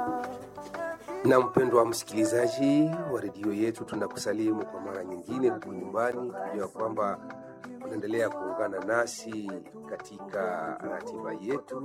Na mpendwa msikilizaji wa redio yetu, tunakusalimu kwa mara nyingine huku nyumbani, kujua kwamba unaendelea kuungana nasi katika ratiba yetu,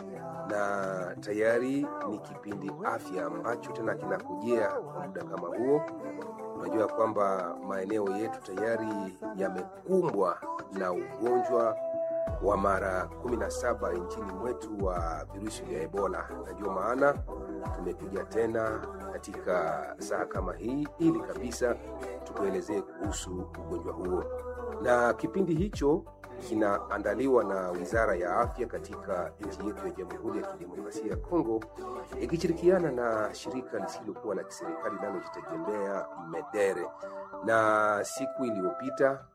na tayari ni kipindi afya ambacho tena kinakujia kwa muda kama huo. Unajua kwamba maeneo yetu tayari yamekumbwa na ugonjwa wa mara 17 nchini mwetu wa virusi vya Ebola, na ndio maana tumekuja tena katika saa kama hii ili kabisa tukuelezee kuhusu ugonjwa huo, na kipindi hicho kinaandaliwa na Wizara ya Afya katika nchi yetu ya Jamhuri ya Kidemokrasia ya Kongo ikishirikiana na shirika lisilokuwa la kiserikali linalojitegemea MEDERE. Na siku iliyopita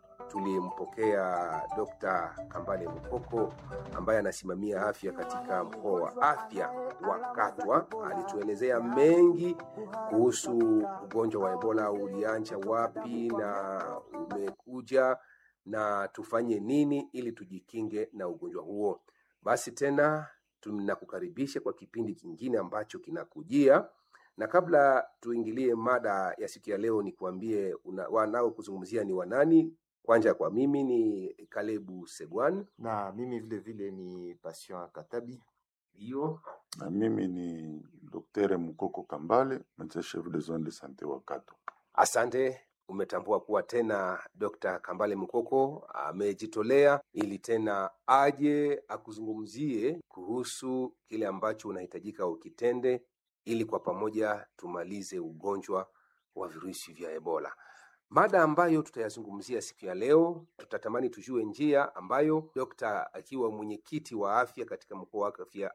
tulimpokea Dr. Kambale Mukoko ambaye anasimamia afya katika mkoa wa afya wa Katwa. Alituelezea mengi kuhusu ugonjwa wa Ebola, ulianja wapi na umekuja na tufanye nini ili tujikinge na ugonjwa huo. Basi tena tunakukaribisha kwa kipindi kingine ambacho kinakujia, na kabla tuingilie mada ya siku ya leo, ni kuambie wanao kuzungumzia ni wanani. Kwanza kwa mimi ni Kalebu Segwan, na mimi vile vile ni Patient Katabi. hiyo Na mimi ni Dr. Mukoko Kambale, médecin chef de zone de santé wa Katwa. Asante, umetambua kuwa tena Dr. Kambale Mukoko amejitolea ili tena aje akuzungumzie kuhusu kile ambacho unahitajika ukitende ili kwa pamoja tumalize ugonjwa wa virusi vya Ebola. Mada ambayo tutayazungumzia siku ya leo, tutatamani tujue njia ambayo dokta akiwa mwenyekiti wa afya katika mkoa wa afya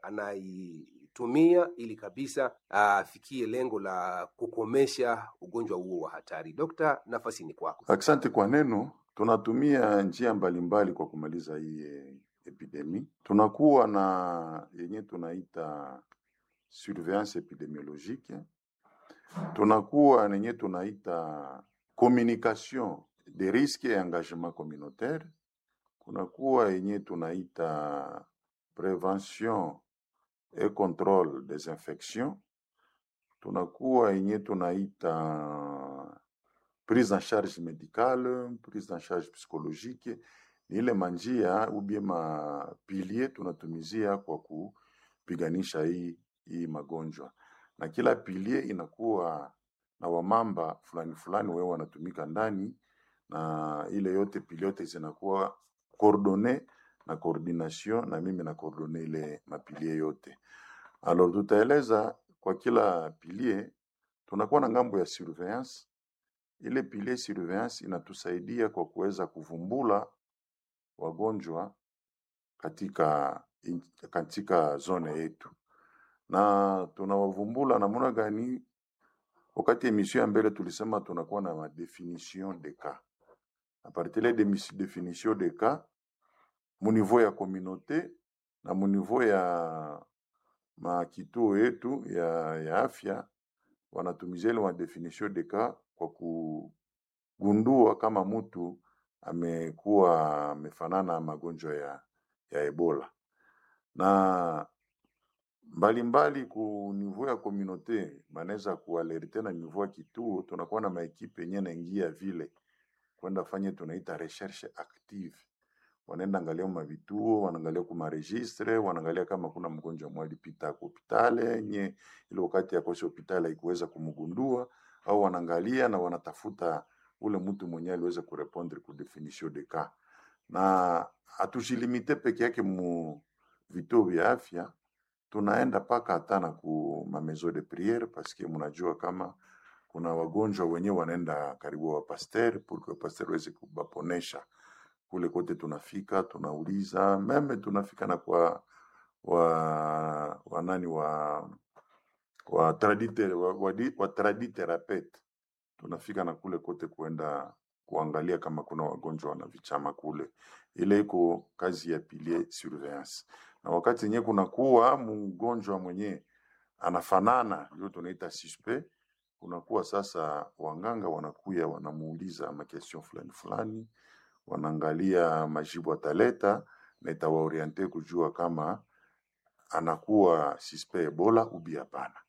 anaitumia ili kabisa afikie lengo la kukomesha ugonjwa huo wa hatari. Dokta, nafasi ni kwako. Asante kwa neno. Tunatumia njia mbalimbali kwa kumaliza hii eh, epidemi. Tunakuwa na yenye tunaita surveillance epidemiologique, tunakuwa na yenye tunaita communication des risques et engagement communautaire, kunakuwa yenye tunaita prevention et contrôle des infections, tunakuwa yenye tunaita prise en charge médicale, prise en charge psychologique. Ni ile manjia ubie mapilie tunatumizia kwa kupiganisha hii, hii magonjwa, na kila pilie inakuwa na wamamba fulani fulani wewe wanatumika ndani, na ile yote pilie yote zinakuwa coordonne na coordination, na mimi na coordonne ile mapilie yote. Alors tutaeleza kwa kila pilie, tunakuwa na ngambo ya surveillance ile pilier surveillance inatusaidia kwa kuweza kuvumbula wagonjwa katika, in- katika zone yetu, na tunawavumbula namna gani? Wakati emission ya mbele tulisema tunakuwa na ma definition de cas a partir de mis- definition de cas mu niveau ya communauté na mu niveau ya makituo yetu ya, ya afya wanatumizia ile ma definition de cas kwa kugundua kama mtu amekuwa amefanana na magonjwa ya, ya Ebola na mbalimbali ku niveau ya communauté banaweza kualerte na niveau ya kituo. Tunakuwa na maekipe yenye naingia vile kwenda fanye tunaita recherche active, wanaenda angalia mavituo, wanaangalia kuma registre, wanaangalia kama kuna mgonjwa mmoja alipita kwa hospitali yenye ile wakati ya kosi hospitali haikuweza kumgundua, au wanaangalia na wanatafuta ule mtu mwenye aliweza kurepondre ku definition de cas, na hatujilimite peke yake mu vituo vya afya tunaenda paka hata na ku ma maison de priere paske mnajua kama kuna wagonjwa wenyewe wanaenda karibu wa pasteur pour que pasteur waweze kubaponesha kule kote tunafika, tunauliza meme, tunafika na kwa wa wanani wa wa tradite wa, wa, di- wa traditherapete tunafika na kule kote kuenda kuangalia kama kuna wagonjwa wana vichama kule. Ile iko kazi ya pilier surveillance, na wakati yenyewe kunakuwa mgonjwa mwenye anafanana, ndio tunaita suspect. Kunakuwa sasa wanganga wanakuya wanamuuliza makestion fulani fulani, wanaangalia majibu ataleta na itawaoriente kujua kama anakuwa suspect Ebola ubi hapana.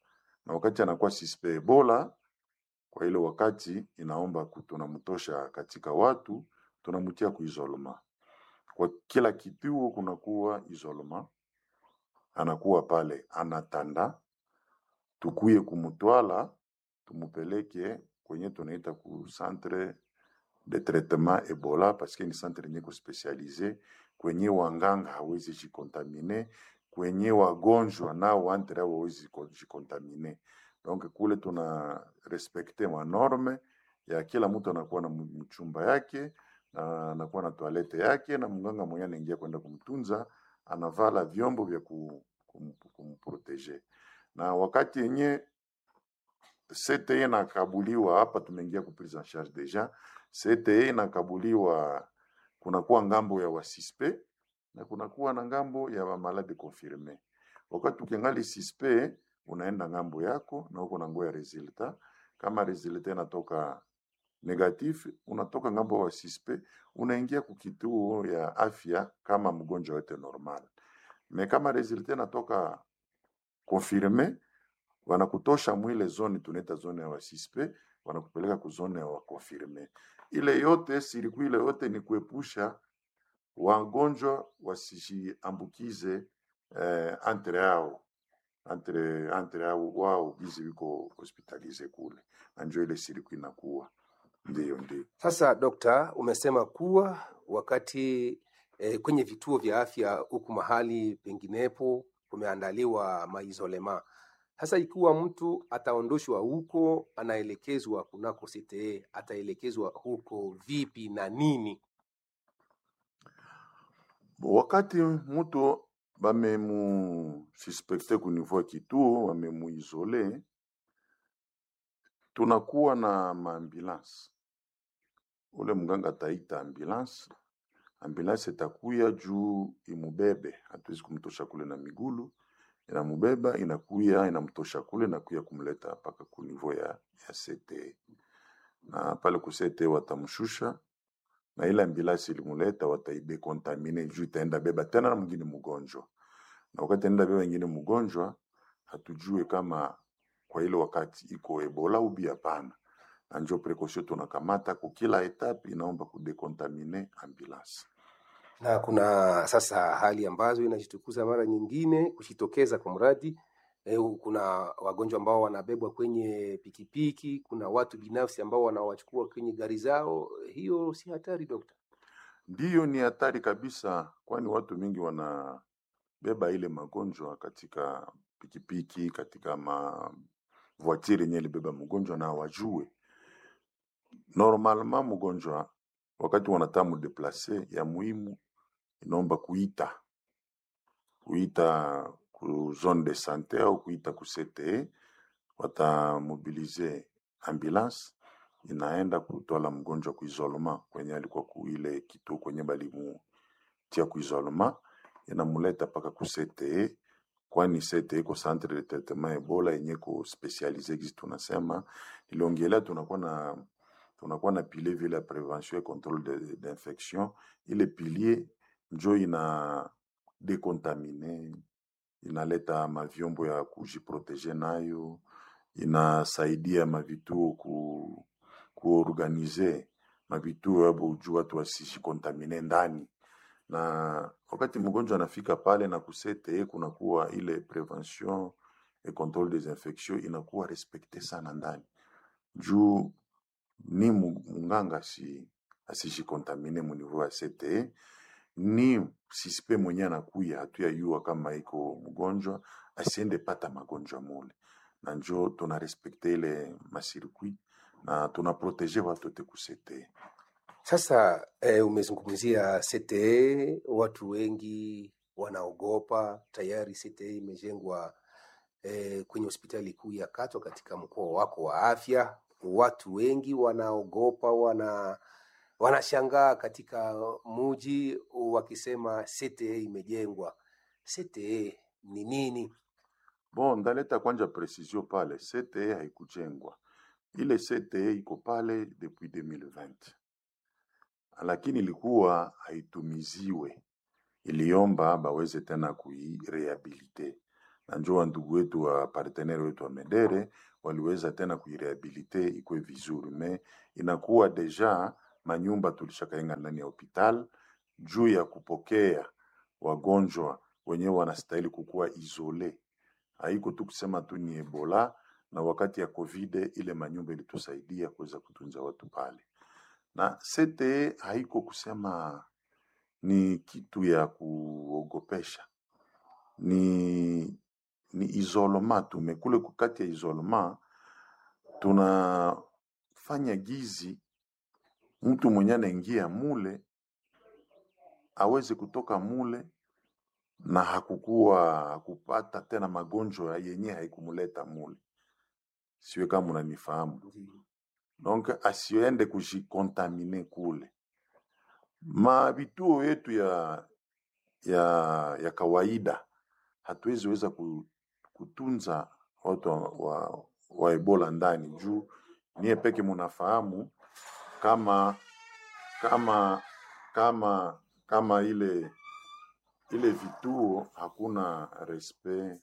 na wakati anakuwa suspect Ebola, kwa ile wakati inaomba ku- tunamtosha katika watu, tunamtia kuisolema. Kwa kila kituo kunakuwa isolema, anakuwa pale anatanda, tukuye kumutwala tumupeleke kwenye tunaita ku centre de traitement Ebola parce que ni centre yenye kuspecialize kwenye wanganga hawezi jikontamine, kwenye wagonjwa nao entre hao hawezi ko- jikontamine. Donc kule tuna respekte manorme ya kila mtu anakuwa na mu- mchumba yake na anakuwa na toalete yake, na mganga mwenyewe anaingia kwenda kumtunza, anavala vyombo vya ku- kum- kumprotege. Na wakati yenye CTE inakabuliwa hapa, tumeingia ku prise en charge deja. CTE inakabuliwa, kunakuwa ngambo ya wasispe na kunakuwa na ngambo ya wamalade confirme. Wakati ukiangali sispe, unaenda ngambo yako na uko na nguo ya resulta. Kama resulta inatoka negatif, unatoka ngambo wa sispe, unaingia kukituo ya afya kama mgonjwa wote normal. Me kama resulta inatoka confirme, wanakutosha mwile zone tunaita zone ya wasispe, wanakupeleka ku zone ya wakonfirme. Ile yote siriku ile yote ni kuepusha wagonjwa wasijiambukize eh, entre yao entre entre yao wao bizi wiko hospitalize kule, na njo ile siriku inakuwa ndio ndio. Sasa dokta, umesema kuwa wakati eh, kwenye vituo vya afya huku mahali penginepo kumeandaliwa maizolema. Sasa ikiwa mtu ataondoshwa huko, anaelekezwa kunako CTE, ataelekezwa huko vipi na nini? Wakati mtu bamemu suspekte ku niveau ya kituo, wamemuizole, tunakuwa na maambulance. Ule mganga ataita ambulance, ambulance itakuya juu imubebe, hatuwezi kumtosha kule na migulu, inamubeba inakuya inamtosha kule inakuya kumleta mpaka ku niveau ya, ya CTE na pale ku CTE watamshusha na ile ambulance ilimuleta wataidekontamine juu itaenda beba tena na mwingine mgonjwa, na wakati enda beba wengine mgonjwa, hatujue kama kwa ile wakati iko Ebola ubi hapana, na njo precaution tunakamata ku kila etape, inaomba kudekontamine ambulance. Na kuna sasa hali ambazo inajitukuza mara nyingine kujitokeza kwa mradi eh, kuna wagonjwa ambao wanabebwa kwenye pikipiki, kuna watu binafsi ambao wanawachukua kwenye gari zao. Hiyo si hatari dokta? Ndiyo, ni hatari kabisa, kwani watu mingi wanabeba ile magonjwa katika pikipiki, katika ma voiture yenye ilibeba mgonjwa na hawajue. Normalement mgonjwa wakati wanataka mudeplace, ya muhimu inaomba kuita kuita ku zone de sante au kuita ku CTE, watamobilize ambulance inaenda kutwala mgonjwa ku isolema kwenye alikuwa ku ile kituo kwenye balimutia ku isolema, inamuleta mpaka ku CTE, kwani CTE iko centre de traitement Ebola yenye ko specialize gisi tunasema iliongelea, tunakuwa na tunakuwa na pilier vile ya prevention et controle de- d'infection. Ile pilier njo ina decontamine, inaleta mavyombo ya kujiprotege nayo, inasaidia mavituo ku, kuorganize mavituo yabo juu watu wasijikontamine ndani na wakati mgonjwa anafika pale na kusete kunakuwa ile prevention et controle des infections inakuwa respekte sana ndani juu ni mu- munganga si asijikontamine mu niveau ya CTE ni sispe mwenye anakuya hatuyayua kama iko mgonjwa asiende pata magonjwa mule, na njo tuna respekte ile masirkui na tuna protege watu wote ku CTE. Sasa eh, umezungumzia CTE, watu wengi wanaogopa. Tayari CTE imejengwa eh, kwenye hospitali kuu ya Katwa katika mkoa wako wa afya. Watu wengi wanaogopa, wana wanashangaa katika muji wakisema CTE imejengwa. CTE ni nini? Bon, ndaleta kwanja precision pale, CTE haikujengwa, ile CTE iko pale depuis 2020 lakini ilikuwa haitumiziwe, iliomba baweze tena kuirehabilite na njoo wa ndugu wetu wa partenaire wetu wa Medere waliweza tena kuirehabilite ikuwe vizuri, me inakuwa deja manyumba tulishakaenga ndani ya hospital juu ya kupokea wagonjwa wenyewe wanastahili kukuwa isole. Haiko tu kusema tu ni Ebola, na wakati ya COVID ile manyumba ilitusaidia kuweza kutunza watu pale, na CTE haiko kusema ni kitu ya kuogopesha, ni ni isolema tu. Mekule kati ya isolema tunafanya gizi mtu mwenye anaingia mule aweze kutoka mule na hakukuwa hakupata tena magonjwa yenye haikumuleta mule. Siwe kama unanifahamu. Ndiyo. Donc asiende kujikontamine kule. Ma vituo yetu ya ya ya kawaida hatuwezi weza ku- kutunza watu wa, wa, wa Ebola ndani juu niye peke munafahamu kama kama kama kama ile ile vituo hakuna respect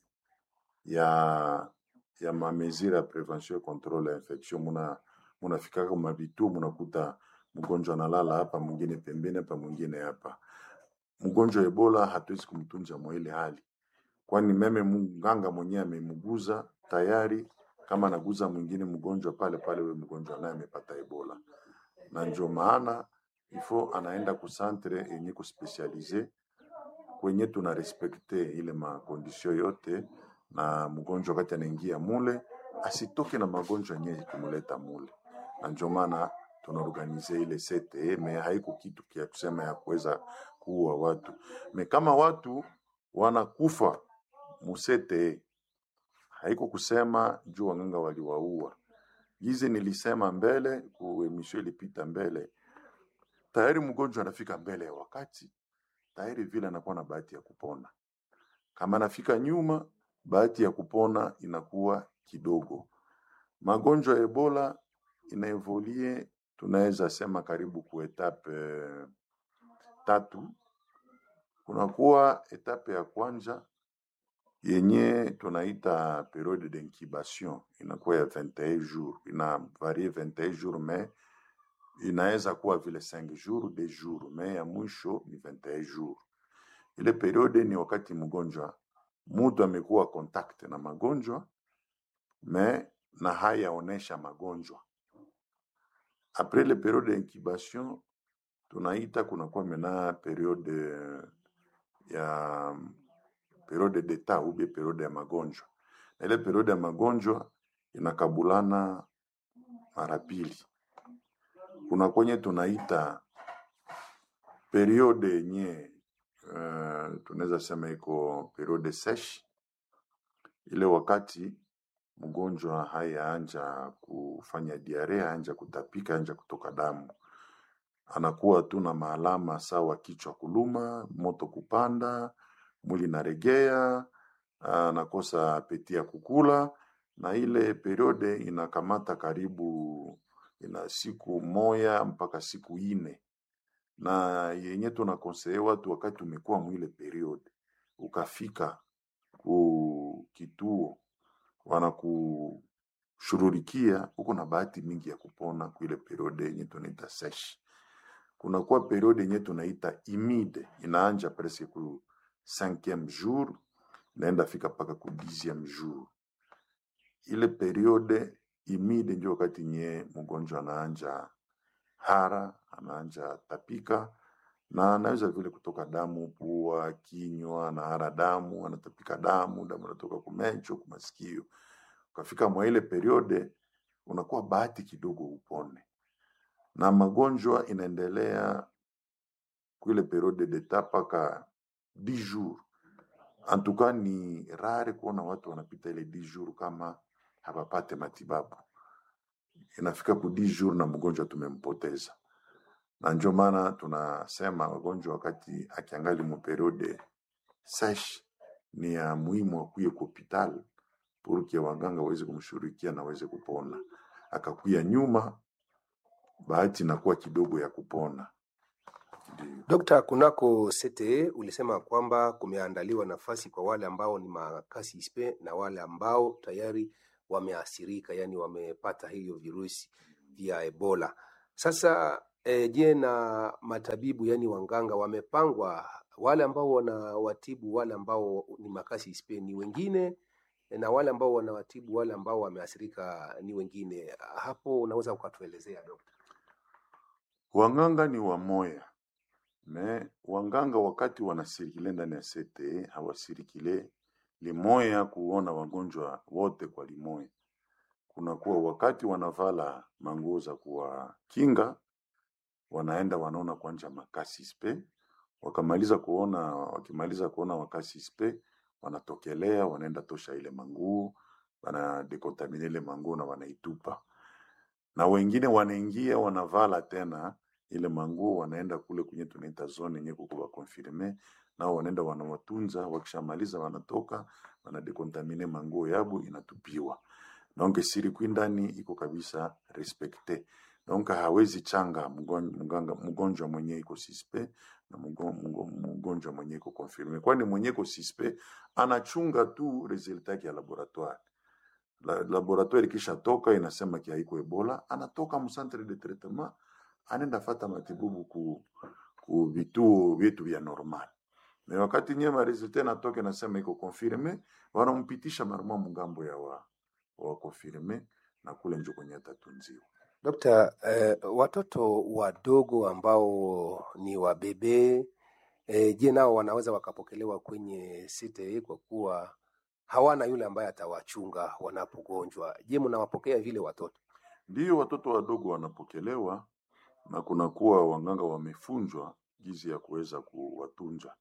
ya ya mamesure ya prevention et controle ya infection. Muna munafikaka kuma vituo munakuta mgonjwa analala hapa, mwingine pembeni hapa, mwingine hapa. Mgonjwa wa Ebola hatuwezi kumtunza mwa ile hali, kwani meme mganga mwenyewe amemuguza tayari, kama anaguza mwingine mgonjwa pale pale, huyo mgonjwa naye amepata Ebola, na ndio maana ifo anaenda ku centre yenye kuspesialize kwenye tuna respekte ile makondisio yote, na mgonjwa wakati anaingia mule asitoke na magonjwa yenye kumuleta mule, na ndio maana tunaorganize ile CTE, me haiko kitu kia kusema ya kuweza kuua watu me kama watu wanakufa mu CTE haiko kusema juu wanganga waliwaua. Gizi nilisema mbele ku emission ilipita mbele, tayari mgonjwa anafika mbele ya wakati, tayari vile anakuwa na bahati ya kupona. Kama anafika nyuma, bahati ya kupona inakuwa kidogo. Magonjwa ya Ebola inaevolie, tunaweza sema karibu ku etape eh, tatu. Kunakuwa etape ya kwanza yenye tunaita periode d'incubation, inakuwa ya 21 jours, ina varie 21 jours mais inaweza kuwa vile 5 jours, 2 jours, mais ya mwisho ni 21 jours. Ile periode ni wakati mgonjwa mtu amekuwa contact na magonjwa me na hayaonesha magonjwa. Après le periode d'incubation tunaita kunakuwa mena periode ya periode d'etat ou bien periode ya magonjwa, na ile periode ya magonjwa inakabulana mara pili. Kuna kwenye tunaita periode yenye uh, tunaweza sema iko periode sesh, ile wakati mgonjwa hayaanja kufanya diarea, anja kutapika, anja kutoka damu, anakuwa tu na maalama sawa kichwa kuluma, moto kupanda, mwili naregea, anakosa apeti ya kukula, na ile periode inakamata karibu ina siku moya mpaka siku ine na yenye tunakonseye watu wakati umekuwa mwile periode ukafika ku kituo wanakushururikia, uko na bahati mingi ya kupona kuile periode yenye tunaita sesh. Kunakuwa periode yenye tunaita imide, inaanja presque ku cinquième jour naenda fika mpaka ku dixième jour. Ile periode imide ndio wakati nye mgonjwa anaanja hara, anaanja tapika na anaweza vile kutoka damu pua, kinywa, anahara damu, anatapika damu, damu inatoka kumecho, kumasikio. Ukafika mwa ile periode unakuwa bahati kidogo upone, na magonjwa inaendelea kuile periode d'etat mpaka 10 jours. En tout cas ni rare kuona watu wanapita ile 10 jours kama hawapate matibabu. Inafika ku 10 jours na mgonjwa tumempoteza na ndio maana tunasema wagonjwa wakati akiangali mu periode sesh ni ya muhimu akuye ku hopital purke waganga waweze kumshughulikia na aweze kupona. Akakuya nyuma, bahati inakuwa kidogo ya kupona. Ndio Dokta, kunako CTE ulisema kwamba kumeandaliwa nafasi kwa wale ambao ni makasi ispe na wale ambao tayari wameathirika, yani wamepata hiyo virusi vya Ebola. Sasa e, je, na matabibu yani wanganga wamepangwa, wale ambao wanawatibu wale ambao ni makasi ispe ni wengine na wale ambao wanawatibu wale ambao wameathirika ni wengine. Hapo unaweza ukatuelezea dokta? Wanganga ni wamoya me wanganga wakati wanasirikile ndani ya CTE hawasirikile limoya kuona wagonjwa wote kwa limoya. Kunakuwa wakati wanavala manguo za kuwakinga, wanaenda wanaona kwanja makasi spe, wakamaliza kuona, wakimaliza kuona wakasi spe, wanatokelea wanaenda tosha ile manguo, wanadekontamine ile manguo na wanaitupa, na wengine wanaingia wanavala tena ile manguo wanaenda kule kwenye tunaita zone yenye kukuwa confirme nao wanaenda wanawatunza, wakishamaliza wanatoka wanadekontamine manguo yabo inatupiwa. Donc sirikwi ndani iko kabisa respecte. Donc hawezi changa mgon- mganga- mgonjwa mwenye iko sispe na mgo- mgo- mgonjwa mwenye iko confirme, kwani mwenye iko sispe anachunga tu resultat yake ya laboratoire la, laboratoire ikishatoka inasema ki haiko Ebola, anatoka mu centre de traitement anaenda fata matibabu ku, ku vituo vyetu vya normal. Na wakati nyema resultat natoke nasema iko confirme, wanampitisha maruma mungambo ya wa, wa confirme na kule njo kwenye atatunziwa. Dokta, eh, watoto wadogo ambao ni wabebe eh, je, nao wanaweza wakapokelewa kwenye CTE kwa kuwa hawana yule ambaye atawachunga wanapogonjwa? Je, mnawapokea vile watoto? Ndiyo watoto wadogo wanapokelewa na kunakuwa wanganga wamefunzwa jinsi ya kuweza kuwatunza.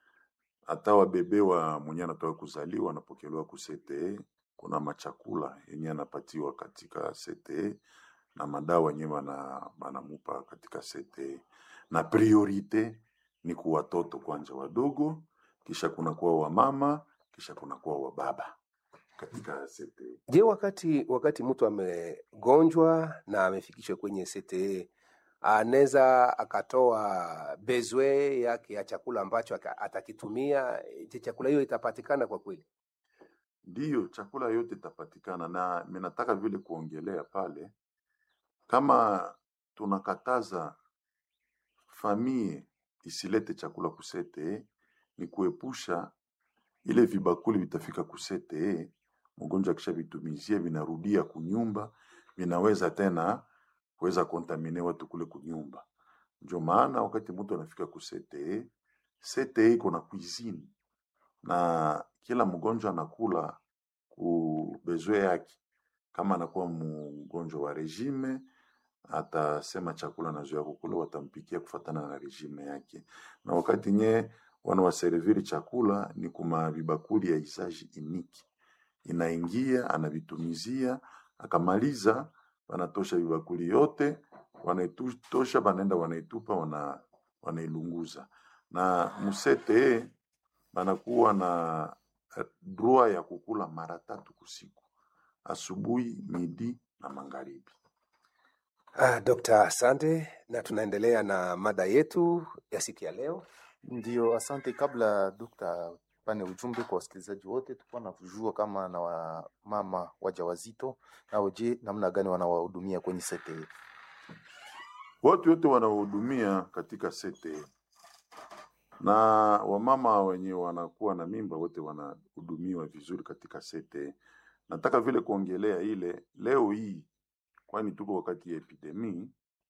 Hata wabebe wa mwenye anatoka kuzaliwa anapokelewa ku CTE. Kuna machakula yenye anapatiwa katika CTE na madawa yenye wana- wanamupa katika CTE, na priorite ni kwa watoto kwanza wadogo, kisha kunakuwa wamama, kisha kunakuwa wababa katika CTE. Je, wakati wakati mtu amegonjwa na amefikishwa kwenye CTE anaweza akatoa bezwe yake ya chakula ambacho aka- atakitumia? Je, chakula hiyo itapatikana kwa kweli? Ndiyo, chakula yote itapatikana, na mimi nataka vile kuongelea pale, kama tunakataza famie isilete chakula kusete, ni kuepusha ile vibakuli vitafika kusete, mgonjwa akishavitumizia vinarudia kunyumba, vinaweza tena kuweza kontamine watu kule kunyumba. Ndio maana wakati mtu anafika kusete, sete iko na cuisine na kila mgonjwa anakula ku bezwe yake. Kama anakuwa mgonjwa wa regime, atasema chakula anazoea kukula, watampikia kufatana na regime yake. Na wakati nye wanawaserviri chakula ni kuma vibakuli ya isaji iniki, inaingia anavitumizia, akamaliza, wanatosha vibakuli yote, wanaitosha, wanaenda wanaitupa, wana, wanailunguza na musete banakuwa na eh, droit ya kukula mara tatu kusiku, asubuhi, midi na magharibi. Ah, Dokta, asante, na tunaendelea na mada yetu ya siku ya leo. Ndio, asante. Kabla dokta pane ujumbe kwa wasikilizaji wote, tulikuwa na kujua kama na wamama wajawazito nao, je, namna gani wanawahudumia kwenye CTE? Watu wote wanaohudumia katika sete na wamama wenye wanakuwa na mimba wote wanahudumiwa vizuri katika sete. Nataka vile kuongelea ile leo hii, kwani tuko wakati ya epidemii,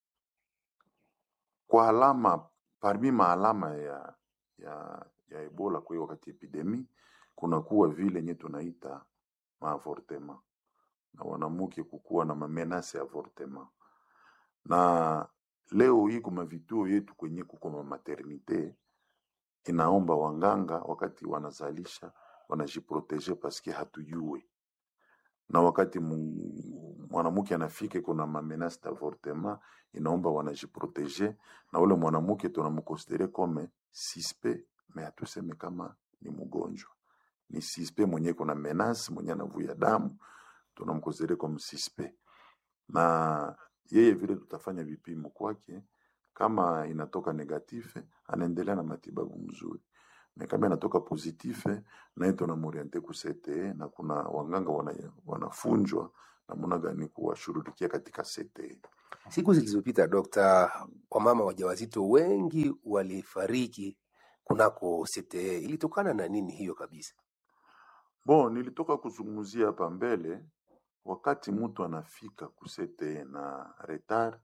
kwa alama parmi maalama ya, ya, ya Ebola kwa hiyo wakati ya epidemii kunakuwa vile nye tunaita maavortema na wanamuke kukuwa na mamenase ya avortema na leo hii kuma vituo yetu kwenye kuko ma maternite inaomba wanganga wakati wanazalisha wanajiproteje paske hatujue, na wakati mu- mwanamke anafika kuna mamenase d'avortement inaomba wanajiproteje, na ule mwanamke tunamkonsidere kome sispe, me hatuseme kama ni mgonjwa, ni sispe mwenye kuna menace mwenye anavuya damu, tunamkonsidere kome sispe na yeye vile tutafanya vipimo kwake, Kama inatoka negative, anaendelea na matibabu mzuri, na kama inatoka positive, naye tunamoriente ku CTE, na kuna wanganga wana, wanafunjwa namna gani kuwashughulikia katika CTE. Siku zilizopita, dokta, wamama wajawazito wengi walifariki kunako CTE. Ilitokana na nini hiyo kabisa? Bon, nilitoka kuzungumzia hapa mbele, wakati mtu anafika ku CTE na retard,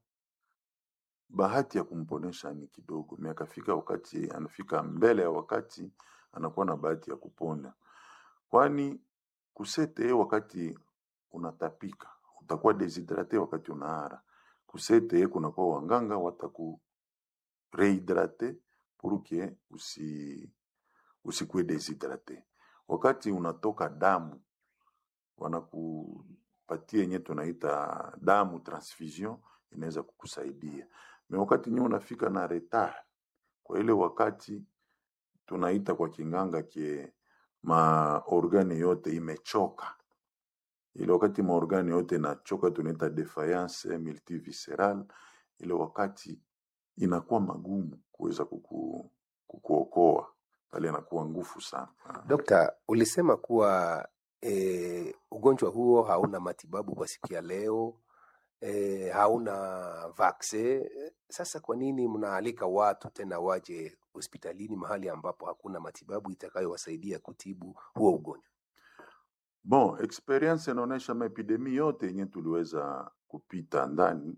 bahati ya kumponesha ni kidogo, mais akafika wakati anafika mbele ya wakati, anakuwa na bahati ya kupona, kwani ku CTE wakati unatapika utakuwa deshydrate, wakati unaara ku CTE kunakuwa wanganga wataku rehydrate pour que usi usikuwe deshydrate. Wakati unatoka damu wanakupatia yenye tunaita damu transfusion, inaweza kukusaidia me wakati nyewe unafika na retard, kwa ile wakati tunaita kwa kinganga kie maorgane yote imechoka, ile wakati maorgane yote inachoka tunaita defiance multivisceral, ile wakati inakuwa magumu kuweza kuku, kukuokoa pale, inakuwa ngufu sana. Dokta, ulisema kuwa e, ugonjwa huo hauna matibabu kwa siku ya leo e, hauna vaksin. Sasa kwa nini mnaalika watu tena waje hospitalini mahali ambapo hakuna matibabu itakayowasaidia kutibu huo ugonjwa? Bon, experience inaonyesha maepidemi yote yenye tuliweza kupita ndani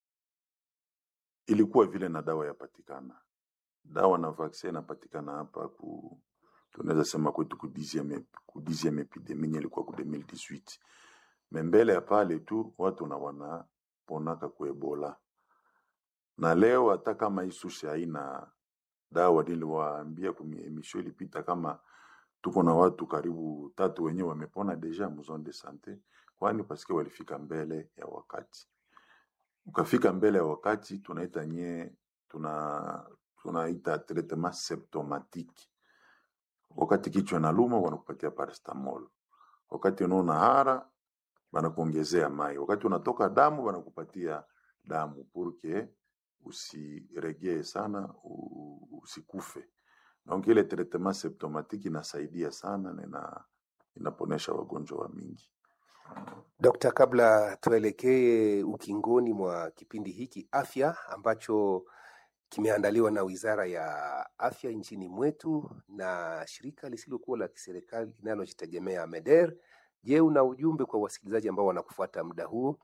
ilikuwa vile na dawa yapatikana, dawa na vaccin inapatikana hapa ku tunaweza sema kwetu ku dixième ku dixième epidemie yenye ilikuwa ku 2018 me mbele ya pale tu watu na wanaponaka ku Ebola, na leo hata kama hii sushi haina dawa, niliwaambia kwenye emission ilipita kama tuko na watu karibu tatu wenyewe wamepona deja mu zone de sante, kwani paske walifika mbele ya wakati. Ukafika mbele ya wakati, tunaita nye tuna tunaita traitement symptomatique. Wakati kichwa inaluma wanakupatia paracetamol, wakati unaona hara banakuongezea mai, wakati unatoka damu banakupatia damu purke usiregee sana u- usikufe. Donc ile traitement symptomatique inasaidia sana na ina, inaponesha wagonjwa wa mingi. Dokta, kabla tuelekee ukingoni mwa kipindi hiki afya ambacho kimeandaliwa na Wizara ya Afya nchini mwetu na shirika lisilokuwa la kiserikali linalojitegemea MEDER. Je, una ujumbe kwa wasikilizaji ambao wanakufuata muda huu?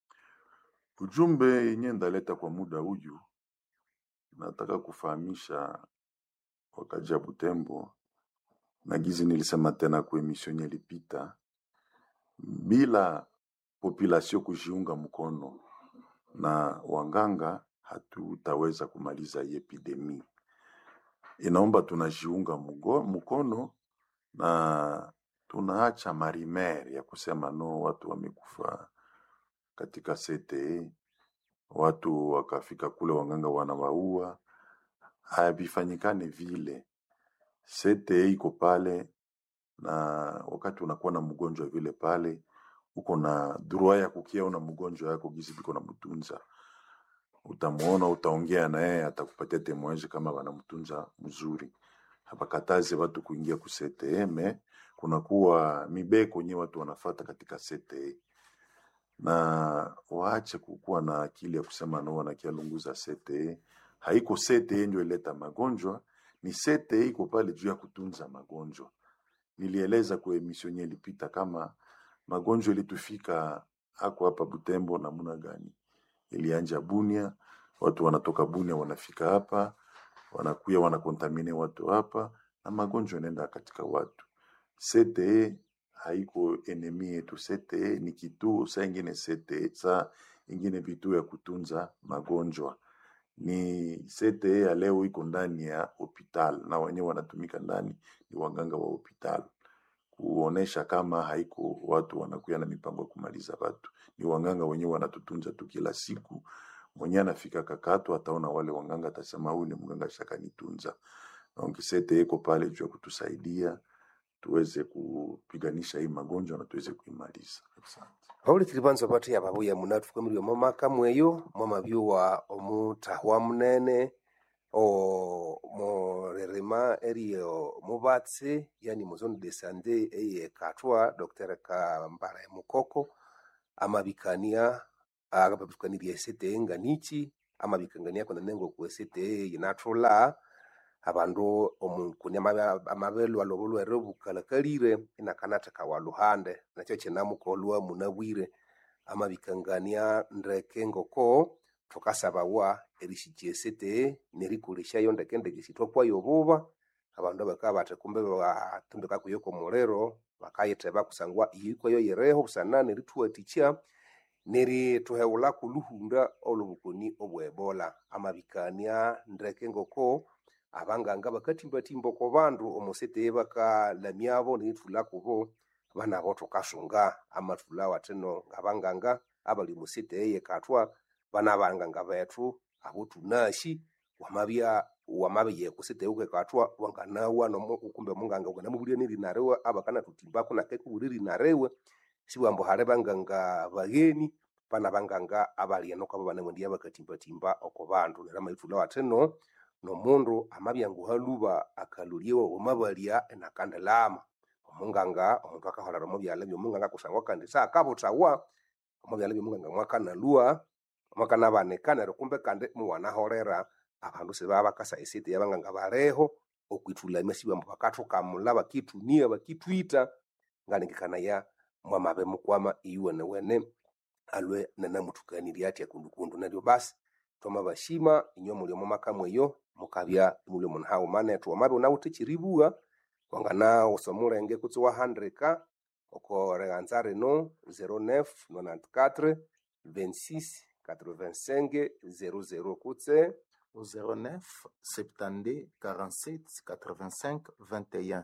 Ujumbe yenye ndaleta kwa muda huyu, nataka kufahamisha wakaji ya Butembo na gizi nilisema tena kwa emission yenye ilipita, bila population kujiunga mkono na wanganga hatutaweza kumaliza hii epidemi. Inaomba tunajiunga mugo- mkono na tunaacha marimer ya kusema no, watu wamekufa katika CTE, watu wakafika kule wanganga wanawaua. Havifanyikane vile. CTE iko pale, na wakati unakuwa na mgonjwa vile pale, uko na droit ya kukiona mgonjwa yako gizi biko na mtunza utamuona, utaongea na yeye, atakupatia temoeji kama wanamtunza mzuri. Hapakatazi watu kuingia ku CTE, me kunakuwa mibeko nye watu wanafata katika CTE, na waache kukuwa na akili ya kusema no, wanakialunguza CTE. Haiko CTE ndio ileta magonjwa, ni CTE iko pale juu ya kutunza magonjwa. Nilieleza kwa emission yenye ilipita kama magonjwa ilitufika hako hapa Butembo namna gani ilianja Bunia, watu wanatoka Bunia wanafika hapa, wanakuya wanakontamine watu hapa, na magonjwa yanaenda katika watu. CTE haiko enemi yetu. CTE ni kituo saa ingine, CTE saa ingine vituo ya kutunza magonjwa. Ni CTE ya leo iko ndani ya hospital na wenyewe wanatumika ndani, ni waganga wa hospital kuonesha kama haiko watu wanakuya na mipango ya kumaliza watu, ni wanganga wenyewe wanatutunza tu kila siku. Mwenye anafika kakatu ataona wale wanganga, atasema huyu ni mganga shakanitunza. Donc CTE iko pale juu ya kutusaidia tuweze kupiganisha hii magonjwa na tuweze kuimaliza. Asante. vaulikiri vanza vati ava vuya muna tufukamiriwe momaka mweyo mwamavyuwa omutahwa munene o morerema eriyo muvatse yani muzone de sande eye katwa dr kambala mukoko amavikania akapapikanirya esete nganichi amavikangania kona nengo ku esete yinathula abandu omukuni amabelu alobo lwere bukalakalire inakanatheka wa luhande nakyo kinamukolwa munabwire amavikangania ndeke ngoko thukasabawa erishikya esete nerikolesyayo ndeke ndeke sithwakwayo buba abandu bakabya bathi kumbe batundika kuyo komuliro bakayitheba kusangwa iyikwayo yireho busana nerithuwathikya nerithuheghulhaku luhunda olwobukoni obwebola amavikania ndeke ngoko abanganga bakathimbathimba oko bandu omosete bakalamyabo nerithulha kubo banabo thukasunga amathulha wathino ngabanganga abali omosete eyekathwa bana banganga bethu abo thunasi wamabya wamabya kusete ukekathwa wanganawa nomo kumbe munganga wanganamubulya nerina riwe abakanathuthimbaku nakekubulya erina riwe sibwambu hali banganga bagheni bana banganga abali eno kwabo banamwendiya bakathimbathimba oko bandu neryo amaithulha wathino nomundu amabya nguhaluba akalolyewa wamabalya enakandilama omunganga omundu akaholera omubyalha byomunganga kusangwa kandi saakabuthawa omubyalha byomunganga mwakanalwa mwakanabanika neryo kumbe kandi muwanaholera abandu sibaba bakasa esete yabanganga baliho okwithulamya sibambu bakathukamulha bakithunia bakithwitha ngalengekanaya mwamabe mukwama iyuwenewene alwe nanamuthukanirya athya kundukundu neryo basi twamabashima inywe muli omo maka mweyo mukabya imuli omundu haghuma nethu wamabya ighunawithe ekyeribugha wanganawusa omulenge kutse wahandika oko righanza rino 09 94 26 85 00 kutse au 09 72 47 85 21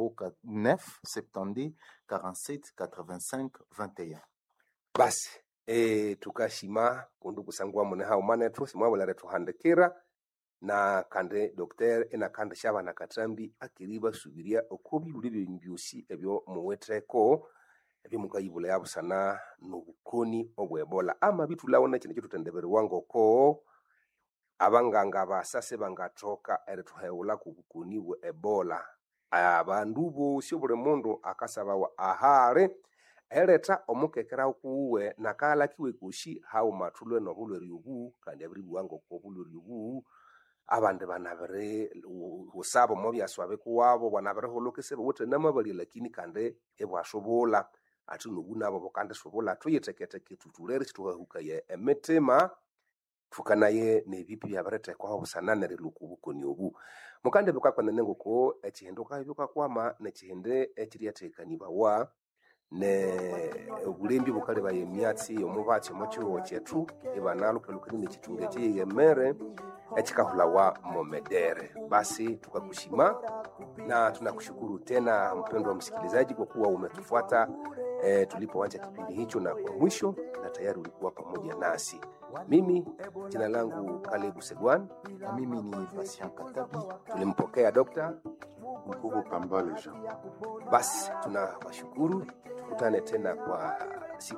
09 72 47 85 21 basi e, tukashima kundu kusangwa mune haghuma nethu simwabulere thuhandikira na kandi docteur enakandi syabana kathambi akiri basubirya oko bibuli byenyu byosi ebyo muwitheko ebyomukayibula yabusana nobukoni obwebola amabithulhawo nekindi kyithuthendeberiwa ngoko abanganga basa sibangathoka erithuheghulha ku bukoni bwe ebola abandu bosi obuli mundu akasabawa ahali eletha omukekera kuwe nakahalakiwe kosi haghuma thulwe nobulhwere obu kandi abiribugha ngoko obulhwere obu abandi banabiri husaba omo byaswa bikuwabo banabirihulhuka isibiwithe namabalya lakini kandi ibwasubulha athi nobu nabo bukandisubulha thuyitheketheke thuthulhere sithuhahukaya emitima thukanaye nebipi byabirithekwaho busana nerilhuka obukoni obu mukandi bukakwanene ngoko ekihindi wukabya bukakwama nekihindi ekiryathekanibawa ne obulembi bukalebaya emyatsi omubatsi omo kihugho kyethu ibanalhukalhukania nekithunga ekyeyeghemere ekikahulawa momedere basi tukakushima na tunakushukuru tena mpendwa msikilizaji kwa kuwa umetufuata e, tulipoanza kipindi hicho na kwa mwisho na tayari ulikuwa pamoja nasi mimi jina langu kalebu segwan na mimi ni Patient Katabi. tulimpokea dokta Mkubu Kambale Jean. basi tunawashukuru tukutane tena kwa